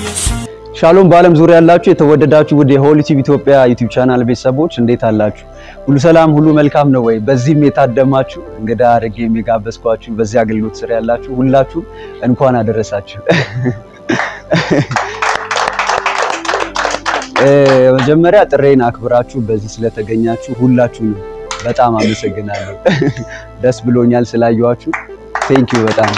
ሻሎም በዓለም ዙሪያ ያላችሁ የተወደዳችሁ ውድ የሆሊ ቲቪ ኢትዮጵያ ዩቲዩብ ቻናል ቤተሰቦች እንዴት አላችሁ? ሁሉ ሰላም፣ ሁሉ መልካም ነው ወይ? በዚህም የታደማችሁ እንግዳ አድርጌ የሚጋበዝኳችሁ በዚህ አገልግሎት ስር ያላችሁ ሁላችሁ እንኳን አደረሳችሁ። መጀመሪያ ጥሬን አክብራችሁ በዚህ ስለተገኛችሁ ሁላችሁንም በጣም አመሰግናለሁ። ደስ ብሎኛል ስላየኋችሁ። ቴንኪዩ በጣም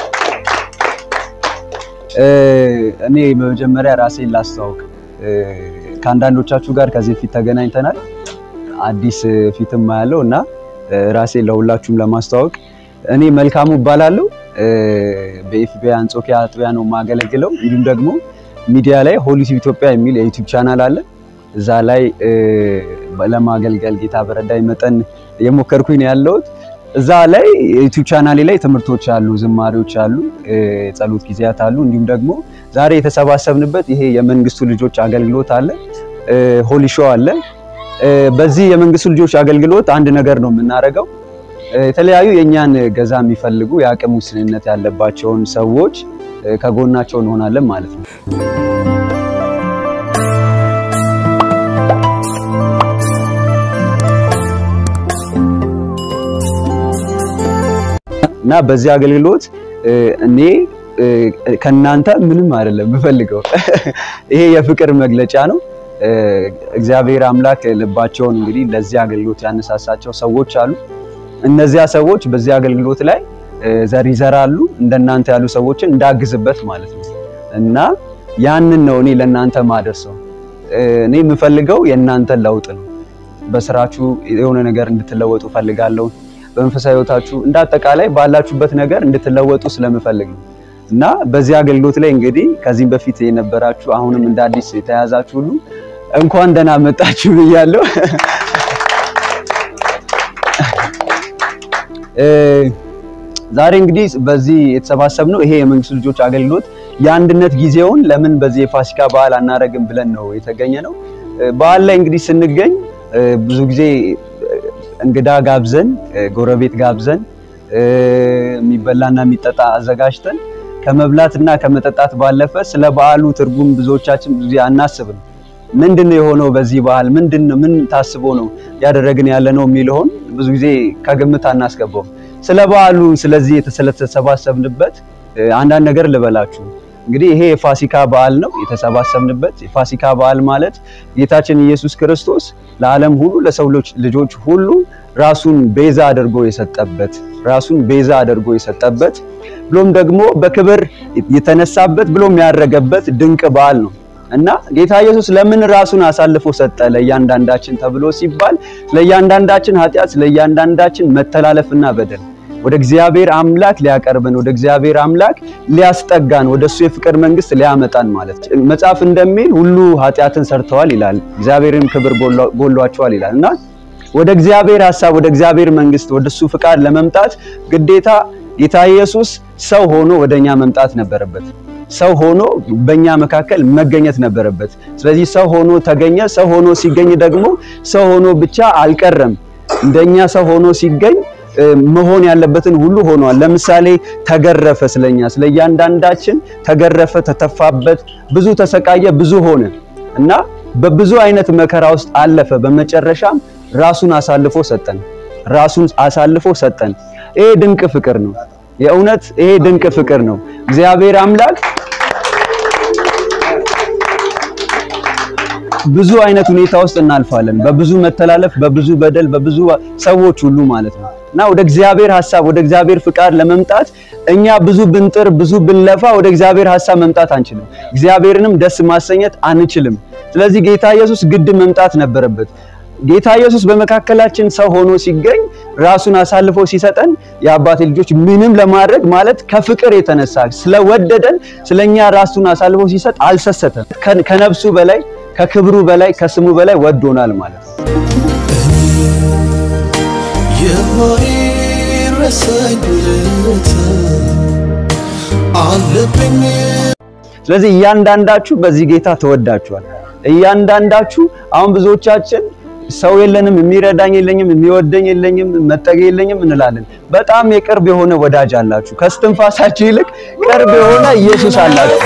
እኔ በመጀመሪያ ራሴን ላስተዋውቅ። ከአንዳንዶቻችሁ ጋር ከዚህ በፊት ተገናኝተናል። አዲስ ፊትም ያለው እና ራሴን ለሁላችሁም ለማስተዋወቅ እኔ መልካሙ እባላለሁ። በኤፍቢአይ አንጾኪያ አጥቢያ ነው የማገለግለው። እንዲሁም ደግሞ ሚዲያ ላይ ሆሊ ቲቪ ኢትዮጵያ የሚል የዩቲዩብ ቻናል አለ። እዛ ላይ ለማገልገል ጌታ በረዳኝ መጠን የሞከርኩኝ ነው ያለሁት። እዛ ላይ ዩቲዩብ ቻናሌ ላይ ትምህርቶች አሉ፣ ዝማሬዎች አሉ፣ የጸሎት ጊዜያት አሉ። እንዲሁም ደግሞ ዛሬ የተሰባሰብንበት ይሄ የመንግስቱ ልጆች አገልግሎት አለ፣ ሆሊ ሾው አለ። በዚህ የመንግስቱ ልጆች አገልግሎት አንድ ነገር ነው የምናደርገው። የተለያዩ የእኛን ገዛ የሚፈልጉ የአቅም ውስንነት ያለባቸውን ሰዎች ከጎናቸው እንሆናለን ማለት ነው። እና በዚህ አገልግሎት እኔ ከናንተ ምንም አይደለም የምፈልገው፣ ይሄ የፍቅር መግለጫ ነው። እግዚአብሔር አምላክ ልባቸውን እንግዲህ ለዚህ አገልግሎት ያነሳሳቸው ሰዎች አሉ። እነዚያ ሰዎች በዚህ አገልግሎት ላይ ዘር ይዘራሉ፣ እንደናንተ ያሉ ሰዎችን እንዳግዝበት ማለት ነው። እና ያንን ነው እኔ ለእናንተ ማደርሰው። እኔ የምፈልገው የእናንተን ለውጥ ነው። በስራችሁ የሆነ ነገር እንድትለወጡ ፈልጋለሁ። በመንፈሳዊ ህይወታችሁ እንደ አጠቃላይ ባላችሁበት ነገር እንድትለወጡ ስለምፈልግ ነው እና በዚህ አገልግሎት ላይ እንግዲህ ከዚህም በፊት የነበራችሁ አሁንም እንደ አዲስ የተያዛችሁ ሁሉ እንኳን ደህና መጣችሁ ብያለሁ። ዛሬ እንግዲህ በዚህ የተሰባሰብነው ይሄ የመንግስቱ ልጆች አገልግሎት የአንድነት ጊዜውን ለምን በዚህ የፋሲካ በዓል አናረግም ብለን ነው የተገኘ ነው። በዓል ላይ እንግዲህ ስንገኝ ብዙ ጊዜ እንግዳ ጋብዘን ጎረቤት ጋብዘን የሚበላና የሚጠጣ አዘጋጅተን ከመብላትና ከመጠጣት ባለፈ ስለ በዓሉ ትርጉም ብዙዎቻችን ብዙ ጊዜ አናስብም። ምንድን ነው የሆነው በዚህ በዓል ምንድን ነው ምን ታስቦ ነው ያደረግን ያለ ነው የሚለውን ብዙ ጊዜ ከግምት አናስገባውም። ስለ በዓሉ ስለዚህ ስለተሰባሰብንበት አንዳንድ ነገር ልበላችሁ። እንግዲህ ይሄ የፋሲካ በዓል ነው የተሰባሰብንበት። የፋሲካ በዓል ማለት ጌታችን ኢየሱስ ክርስቶስ ለዓለም ሁሉ ለሰው ልጆች ሁሉ ራሱን ቤዛ አድርጎ የሰጠበት ራሱን ቤዛ አድርጎ የሰጠበት ብሎም ደግሞ በክብር የተነሳበት ብሎም ያረገበት ድንቅ በዓል ነው እና ጌታ ኢየሱስ ለምን ራሱን አሳልፎ ሰጠ ለእያንዳንዳችን ተብሎ ሲባል ለእያንዳንዳችን ኃጢአት፣ ለእያንዳንዳችን መተላለፍና በደል ወደ እግዚአብሔር አምላክ ሊያቀርበን ወደ እግዚአብሔር አምላክ ሊያስጠጋን ወደ እሱ የፍቅር መንግስት ሊያመጣን ማለት መጽሐፍ እንደሚል ሁሉ ኃጢአትን ሰርተዋል ይላል፣ እግዚአብሔርን ክብር ጎሏቸዋል ይላል እና ወደ እግዚአብሔር ሐሳብ ወደ እግዚአብሔር መንግስት ወደ እሱ ፍቃድ ለመምጣት ግዴታ ጌታ ኢየሱስ ሰው ሆኖ ወደኛ መምጣት ነበረበት። ሰው ሆኖ በእኛ መካከል መገኘት ነበረበት። ስለዚህ ሰው ሆኖ ተገኘ። ሰው ሆኖ ሲገኝ ደግሞ ሰው ሆኖ ብቻ አልቀረም። እንደኛ ሰው ሆኖ ሲገኝ መሆን ያለበትን ሁሉ ሆኗል። ለምሳሌ ተገረፈ፣ ስለኛ ስለ እያንዳንዳችን ተገረፈ፣ ተተፋበት፣ ብዙ ተሰቃየ፣ ብዙ ሆነ እና በብዙ አይነት መከራ ውስጥ አለፈ። በመጨረሻም ራሱን አሳልፎ ሰጠን። ራሱን አሳልፎ ሰጠን። ይሄ ድንቅ ፍቅር ነው። የእውነት ይሄ ድንቅ ፍቅር ነው። እግዚአብሔር አምላክ ብዙ አይነት ሁኔታ ውስጥ እናልፋለን። በብዙ መተላለፍ፣ በብዙ በደል፣ በብዙ ሰዎች ሁሉ ማለት ነው እና ወደ እግዚአብሔር ሐሳብ ወደ እግዚአብሔር ፍቃድ ለመምጣት እኛ ብዙ ብንጥር ብዙ ብንለፋ ወደ እግዚአብሔር ሐሳብ መምጣት አንችልም። እግዚአብሔርንም ደስ ማሰኘት አንችልም። ስለዚህ ጌታ ኢየሱስ ግድ መምጣት ነበረበት። ጌታ ኢየሱስ በመካከላችን ሰው ሆኖ ሲገኝ ራሱን አሳልፎ ሲሰጠን የአባቴ ልጆች ምንም ለማድረግ ማለት ከፍቅር የተነሳ ስለወደደን ስለኛ ራሱን አሳልፎ ሲሰጥ አልሰሰተም። ከነፍሱ በላይ ከክብሩ በላይ ከስሙ በላይ ወዶናል ማለት ነው። ስለዚህ እያንዳንዳችሁ በዚህ ጌታ ተወዳችኋል። እያንዳንዳችሁ አሁን ብዙዎቻችን ሰው የለንም፣ የሚረዳኝ የለኝም፣ የሚወደኝ የለኝም፣ መጠጊያ የለኝም እንላለን። በጣም የቅርብ የሆነ ወዳጅ አላችሁ። ከስትንፋሳችሁ ይልቅ ቅርብ የሆነ ኢየሱስ አላችሁ።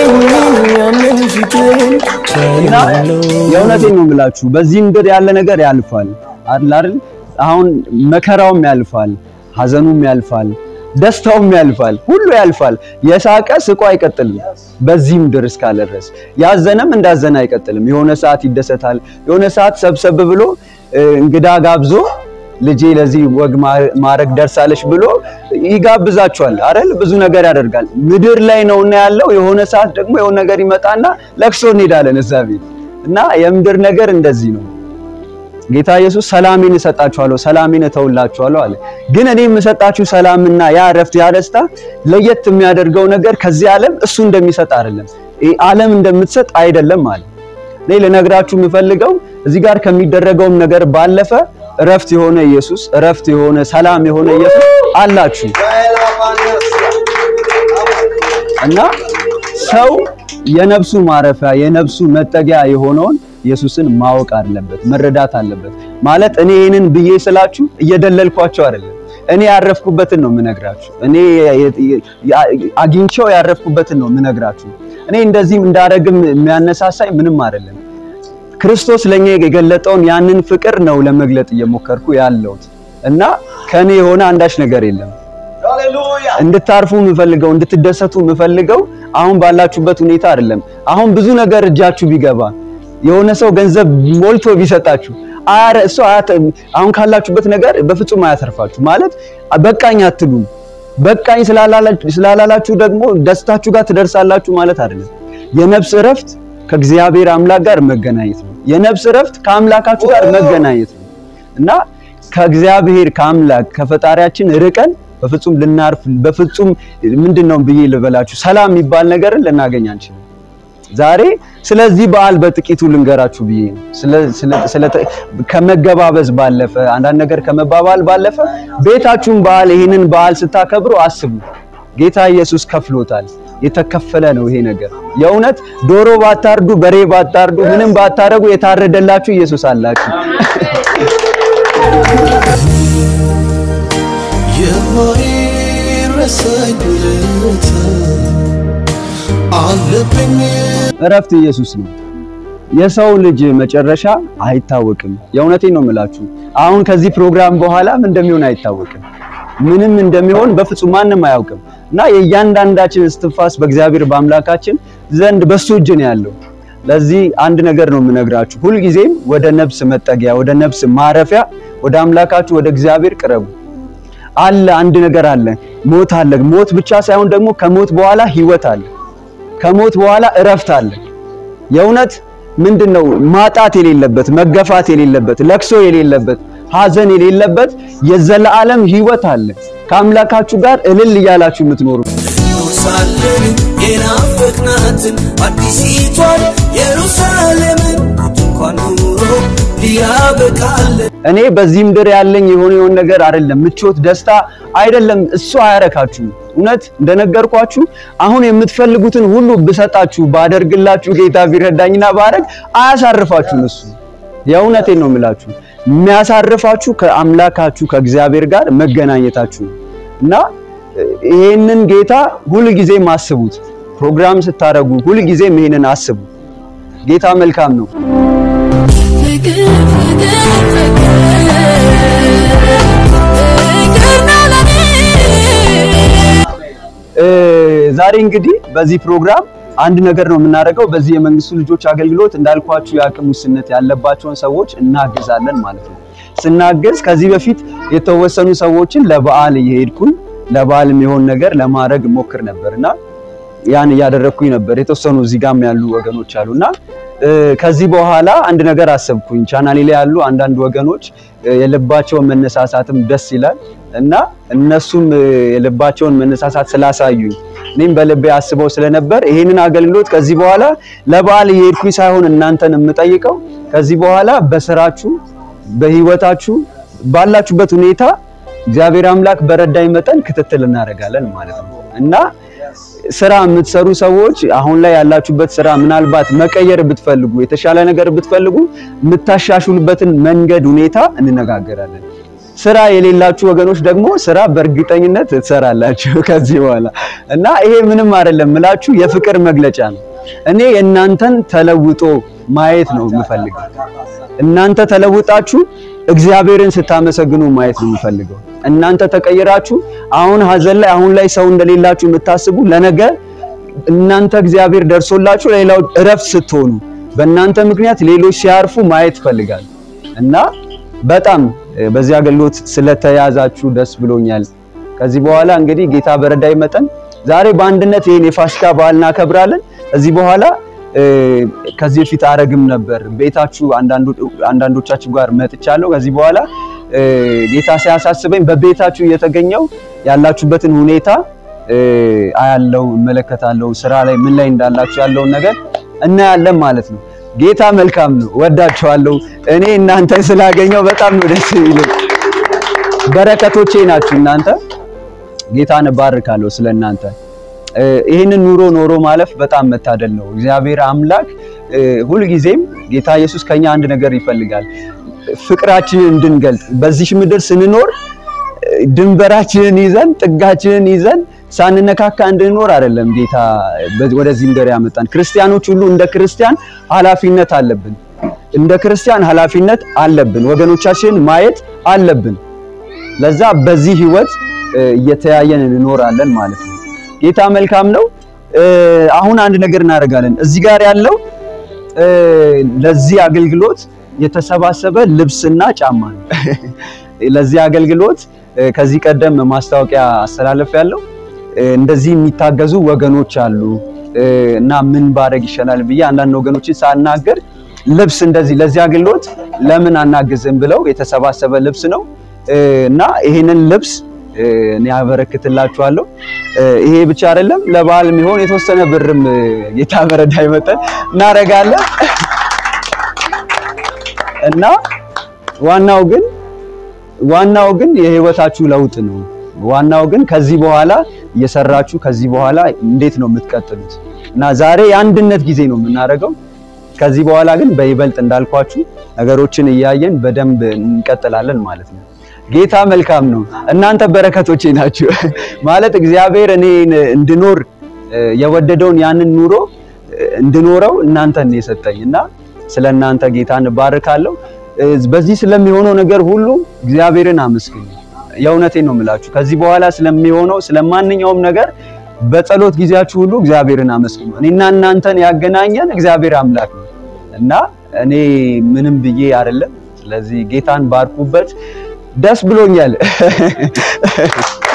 እና የእውነቴን ነው የምላችሁ በዚህ ምድር ያለ ነገር ያልፋል አይደል አይደል? አሁን መከራውም ያልፋል፣ ሀዘኑም ያልፋል፣ ደስታውም ያልፋል፣ ሁሉ ያልፋል። የሳቀ ስቆ አይቀጥልም በዚህ ምድር እስካለ ድረስ። ያዘነም እንዳዘነ አይቀጥልም። የሆነ ሰዓት ይደሰታል። የሆነ ሰዓት ሰብሰብ ብሎ እንግዳ ጋብዞ ልጄ ለዚህ ወግ ማረግ ደርሳለች ብሎ ይጋብዛቸዋል አይደል? ብዙ ነገር ያደርጋል። ምድር ላይ ነውና ያለው የሆነ ሰዓት ደግሞ የሆነ ነገር ይመጣና ለቅሶ እንሄዳለን እዛ ቤት እና የምድር ነገር እንደዚህ ነው። ጌታ ኢየሱስ ሰላሜን እሰጣችኋለሁ፣ ሰላሜን እተውላችኋለሁ አለ። ግን እኔ የምሰጣችሁ ሰላምና ያ እረፍት፣ ያ ደስታ ለየት የሚያደርገው ነገር ከዚህ ዓለም እሱ እንደሚሰጥ አይደለም፣ ዓለም እንደምትሰጥ አይደለም አለ። እኔ ልነግራችሁ የምፈልገው እዚህ ጋር ከሚደረገውም ነገር ባለፈ እረፍት የሆነ ኢየሱስ፣ እረፍት የሆነ ሰላም የሆነ ኢየሱስ አላችሁ እና ሰው የነፍሱ ማረፊያ የነፍሱ መጠጊያ የሆነውን ኢየሱስን ማወቅ አለበት፣ መረዳት አለበት። ማለት እኔ ይህንን ብዬ ስላችሁ እየደለልኳቸው አይደለም። እኔ ያረፍኩበትን ነው የምነግራችሁ። እኔ አግኝቼው ያረፍኩበትን ነው የምነግራችሁ። እኔ እንደዚህም እንዳረግም የሚያነሳሳኝ ምንም አይደለም። ክርስቶስ ለኛ የገለጠውን ያንን ፍቅር ነው ለመግለጥ እየሞከርኩ ያለሁት እና ከኔ የሆነ አንዳች ነገር የለም። እንድታርፉ የምፈልገው እንድትደሰቱ የምፈልገው አሁን ባላችሁበት ሁኔታ አይደለም። አሁን ብዙ ነገር እጃችሁ ቢገባ የሆነ ሰው ገንዘብ ሞልቶ ቢሰጣችሁ አረ እሱ አሁን ካላችሁበት ነገር በፍጹም አያተርፋችሁ። ማለት በቃኝ አትሉም። በቃኝ ስላላላችሁ ደግሞ ደስታችሁ ጋር ትደርሳላችሁ ማለት አይደለም። የነፍስ እረፍት ከእግዚአብሔር አምላክ ጋር መገናኘት ነው። የነፍስ እረፍት ከአምላካችሁ ጋር መገናኘት ነው እና ከእግዚአብሔር ከአምላክ ከፈጣሪያችን ርቀን በፍጹም ልናርፍ በፍጹም ምንድነው ብዬ ልበላችሁ ሰላም የሚባል ነገርን ልናገኝ አንችልም። ዛሬ ስለዚህ በዓል በጥቂቱ ልንገራችሁ ብዬ ነው። ስለ ከመገባበዝ ባለፈ አንዳንድ ነገር ከመባባል ባለፈ ቤታችሁን በዓል ይህንን በዓል ስታከብሩ አስቡ። ጌታ ኢየሱስ ከፍሎታል። የተከፈለ ነው ይሄ ነገር። የእውነት ዶሮ ባታርዱ፣ በሬ ባታርዱ፣ ምንም ባታረጉ የታረደላችሁ ኢየሱስ አላችሁ። የማይረሳኝ ውለታ አለብኝ። እረፍት ኢየሱስ ነው። የሰው ልጅ መጨረሻ አይታወቅም። የእውነቴን ነው የምላችሁ። አሁን ከዚህ ፕሮግራም በኋላ ምን እንደሚሆን አይታወቅም። ምንም እንደሚሆን በፍጹም ማንም አያውቅም እና የእያንዳንዳችን እስትንፋስ በእግዚአብሔር በአምላካችን ዘንድ በሱ እጅ ነው ያለው። ለዚህ አንድ ነገር ነው የምነግራችሁ። ሁልጊዜም ወደ ነፍስ መጠጊያ፣ ወደ ነፍስ ማረፊያ፣ ወደ አምላካችሁ ወደ እግዚአብሔር ቅረቡ። አለ አንድ ነገር አለ። ሞት አለ። ሞት ብቻ ሳይሆን ደግሞ ከሞት በኋላ ህይወት አለ። ከሞት በኋላ እረፍት አለ። የእውነት ምንድነው ማጣት የሌለበት መገፋት የሌለበት ለቅሶ የሌለበት ሐዘን የሌለበት የዘላለም ህይወት አለ። ከአምላካችሁ ጋር እልል እያላችሁ የምትኖሩ ሳለን የናፈቅናትን አዲሲቷን ኢየሩሳሌምን እንኳን ኑሮ ሊያበቃለን እኔ በዚህ ምድር ያለኝ የሆነ የሆነ ነገር አይደለም፣ ምቾት፣ ደስታ አይደለም። እሱ አያረካችሁም። እውነት እንደነገርኳችሁ አሁን የምትፈልጉትን ሁሉ ብሰጣችሁ ባደርግላችሁ ጌታ ቢረዳኝና ባረግ አያሳርፋችሁም። እሱ የእውነቴን ነው የምላችሁ። የሚያሳርፋችሁ ከአምላካችሁ ከእግዚአብሔር ጋር መገናኘታችሁ ነው እና ይሄንን ጌታ ሁልጊዜም አስቡት። ፕሮግራም ስታረጉ ሁልጊዜም ይሄንን አስቡ። ጌታ መልካም ነው። ፍቅር ፍቅር ፍቅር ነው ለኔ ዛሬ እንግዲህ በዚህ ፕሮግራም አንድ ነገር ነው የምናደርገው። በዚህ የመንግስቱ ልጆች አገልግሎት እንዳልኳችሁ የአቅም ውስንነት ያለባቸውን ሰዎች እናግዛለን ማለት ነው። ስናገዝ ከዚህ በፊት የተወሰኑ ሰዎችን ለበዓል እየሄድኩኝ ለበዓል የሚሆን ነገር ለማድረግ ሞክር ነበርና ያን እያደረግኩኝ ነበር። የተወሰኑ እዚህ ጋም ያሉ ወገኖች አሉና ከዚህ በኋላ አንድ ነገር አሰብኩኝ። ቻናሌ ላይ ያሉ አንዳንድ ወገኖች የልባቸውን መነሳሳትም ደስ ይላል እና እነሱም የልባቸውን መነሳሳት ስላሳዩኝ እኔም በልቤ አስበው ስለነበር ይሄንን አገልግሎት ከዚህ በኋላ ለበዓል እየሄድኩኝ ሳይሆን እናንተን የምጠይቀው ከዚህ በኋላ በስራችሁ፣ በህይወታችሁ፣ ባላችሁበት ሁኔታ እግዚአብሔር አምላክ በረዳኝ መጠን ክትትል እናደርጋለን ማለት ነው እና ስራ የምትሰሩ ሰዎች አሁን ላይ ያላችሁበት ስራ ምናልባት መቀየር ብትፈልጉ የተሻለ ነገር ብትፈልጉ የምታሻሽሉበትን መንገድ ሁኔታ እንነጋገራለን። ስራ የሌላችሁ ወገኖች ደግሞ ስራ በእርግጠኝነት ትሰራላችሁ ከዚህ በኋላ እና ይሄ ምንም አይደለም ምላችሁ የፍቅር መግለጫ ነው። እኔ የእናንተን ተለውጦ ማየት ነው የምፈልገው። እናንተ ተለውጣችሁ እግዚአብሔርን ስታመሰግኑ ማየት ነው የምፈልገው። እናንተ ተቀይራችሁ አሁን ሀዘን ላይ አሁን ላይ ሰው እንደሌላችሁ የምታስቡ ለነገ እናንተ እግዚአብሔር ደርሶላችሁ ለሌላው እረፍት ስትሆኑ በእናንተ ምክንያት ሌሎች ሲያርፉ ማየት ይፈልጋል እና በጣም በዚህ አገልግሎት ስለተያዛችሁ ደስ ብሎኛል። ከዚህ በኋላ እንግዲህ ጌታ በረዳይ መጠን ዛሬ በአንድነት ይሄን የፋሲካ በዓል እናከብራለን። ከዚህ በኋላ ከዚህ በፊት አረግም ነበር ቤታችሁ አንዳንዶቻችሁ ጋር መጥቻለሁ። ከዚህ በኋላ ጌታ ሲያሳስበኝ በቤታችሁ እየተገኘው ያላችሁበትን ሁኔታ አያለው፣ እመለከታለሁ። ስራ ላይ ምን ላይ እንዳላችሁ ያለውን ነገር እናያለን ማለት ነው። ጌታ መልካም ነው። ወዳችኋለሁ። እኔ እናንተ ስላገኘው በጣም ነው ደስ የሚለኝ። በረከቶቼ ናችሁ እናንተ። ጌታን እባርካለሁ ስለ እናንተ። ይህንን ኑሮ ኖሮ ማለፍ በጣም መታደል ነው። እግዚአብሔር አምላክ ሁልጊዜም ጌታ ኢየሱስ ከኛ አንድ ነገር ይፈልጋል፣ ፍቅራችንን እንድንገልጥ በዚህ ምድር ስንኖር ድንበራችንን ይዘን ጥጋችንን ይዘን ሳንነካካ እንድንኖር አይደለም ጌታ ወደዚህ ምድር ያመጣን። ክርስቲያኖች ሁሉ እንደ ክርስቲያን ኃላፊነት አለብን። እንደ ክርስቲያን ኃላፊነት አለብን። ወገኖቻችንን ማየት አለብን። ለዛ በዚህ ህይወት እየተያየን እንኖራለን ማለት ነው። ጌታ መልካም ነው። አሁን አንድ ነገር እናደርጋለን። እዚህ ጋር ያለው ለዚህ አገልግሎት የተሰባሰበ ልብስና ጫማ ነው። ለዚህ አገልግሎት ከዚህ ቀደም ማስታወቂያ አስተላለፍ ያለው እንደዚህ የሚታገዙ ወገኖች አሉ እና ምን ባደርግ ይሻላል ብዬ አንዳንድ ወገኖችን ሳናገር ልብስ እንደዚህ ለዚህ አገልግሎት ለምን አናግዝም ብለው የተሰባሰበ ልብስ ነው እና ይሄንን ልብስ እኔ ያበረክትላችኋለሁ። ይሄ ብቻ አይደለም፣ ለበዓል የሚሆን የተወሰነ ብርም ጌታ በረዳይ መጠን እናደርጋለን እና ዋናው ግን ዋናው ግን የህይወታችሁ ለውጥ ነው። ዋናው ግን ከዚህ በኋላ እየሰራችሁ ከዚህ በኋላ እንዴት ነው የምትቀጥሉት? እና ዛሬ የአንድነት ጊዜ ነው የምናደርገው። ከዚህ በኋላ ግን በይበልጥ እንዳልኳችሁ ነገሮችን እያየን በደንብ እንቀጥላለን ማለት ነው። ጌታ መልካም ነው። እናንተ በረከቶቼ ናችሁ። ማለት እግዚአብሔር እኔ እንድኖር የወደደውን ያንን ኑሮ እንድኖረው እናንተን የሰጠኝ እና ስለ እናንተ ጌታን እባርካለሁ። በዚህ ስለሚሆነው ነገር ሁሉ እግዚአብሔርን አመስግኑ። የእውነቴን ነው የምላችሁ። ከዚህ በኋላ ስለሚሆነው ስለማንኛውም ነገር በጸሎት ጊዜያችሁ ሁሉ እግዚአብሔርን አመስግኑ። እኔና እናንተን ያገናኘን እግዚአብሔር አምላክ ነው እና እኔ ምንም ብዬ አይደለም። ስለዚህ ጌታን ባርኩበት። ደስ ብሎኛል።